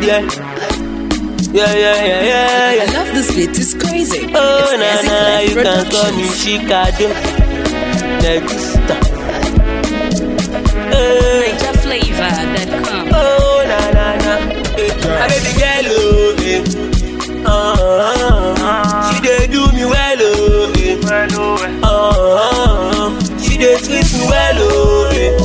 yeah. Yeah, yeah, yeah, yeah, I yeah. love this beat, it's crazy. Oh, it's na Gazi na, Clef you can call me Productions. Chicago. Negusta. Hey. Niger flavor.com. Oh, na na na. Hey. My baby girl, oh, eh. Uh, she dey do me well, oh, eh. Uh, she dey treat me well, oh, eh.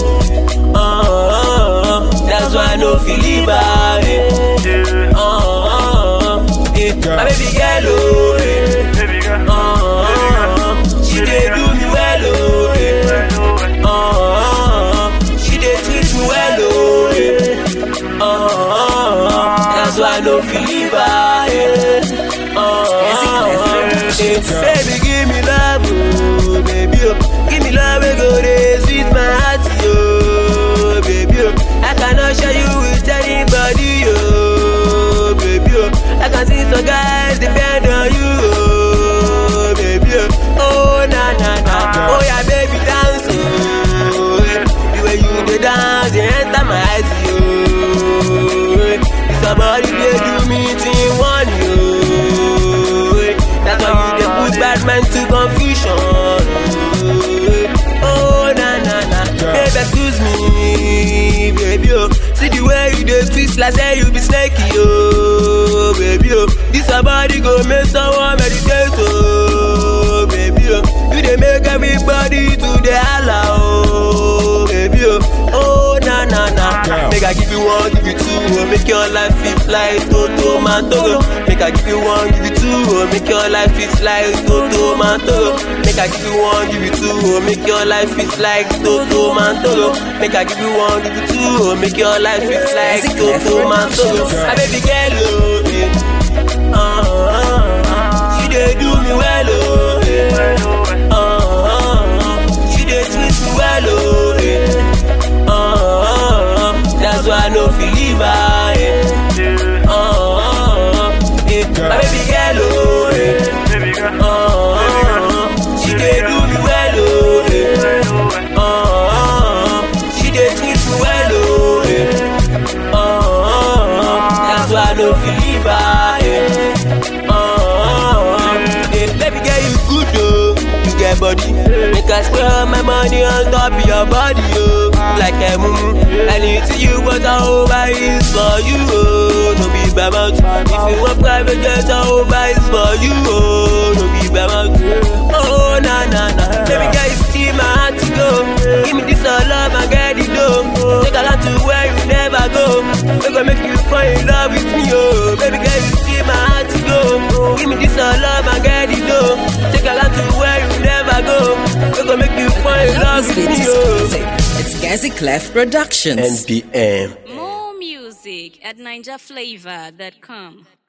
Uh, that's why I no feel leave her, eh. Uh, eh. My baby girl, oh, eh. Uh, she dey do me well, oh, eh. Uh, she dey treat me well, oh, eh. Uh, that's why I no feel leave her, eh. Uh, eh. Baby, give me love, oh, baby, oh. Give me love, we go dey sweet my heart, oh, baby, oh. I cannot share you with anybody, oh, baby, oh. I can see some guys depend on you, oh, baby, oh. Oh, na na na, oh yeah, baby, dance, oh, eh. the way you dey dance, dey enter my eyes, oh. eh. Somebody dey do me thing one, oh. eh. That's why you dey put bad man to confusion. oh. Oh na na na, baby excuse me, baby oh. See the way you dey twist like say you be snaky oh, baby oh. This your body go make someone meditate oh, baby oh. You dey make everybody to dey holla oh, baby oh. Oh na na na, make I give you one, give you two, oh, make your life fit like Toto Mantoro. Make I give you one, give you two, oh, make your life fit like Toto Mantoro. Make I give you one, give you two, oh, make your life fit like Toto Mantoro. Make I give you one, give you two, oh, make your life fit like Toto Mantoro. My baby girl, oh, eh. uh, she dey do me well, oh, eh. uh, she dey treat me well, oh, eh. Uh, that's why I no feel leave her. eh. Uh, eh. My baby girl, oh, eh. Uh, she dey do me well, oh, eh. Uh, she dey treat me well, oh, eh. Uh, that's why I no feel leave her. eh. Uh, eh. Baby girl, you good, oh. You get body. Make I spend all my money on top of your body, oh. Like a mumu. Anything you want, I over is for you, oh. No be by mouth. If you want private jet, I over is for you, oh. No be by mouth. Oh, na na na. Baby girl, you steal my heart to go. Give me this all love and get it done. Take a lot to where you never go. We gonna make you fall in love with me, oh. Baby girl, you steal my heart to go. Give me this all love and get it done. Take a lot to where you never go. We gonna make you fall in I love love this with beat, me, it's oh. crazy. It's Gazi Clef Productions. NPM. More music at NigerFlavor.com.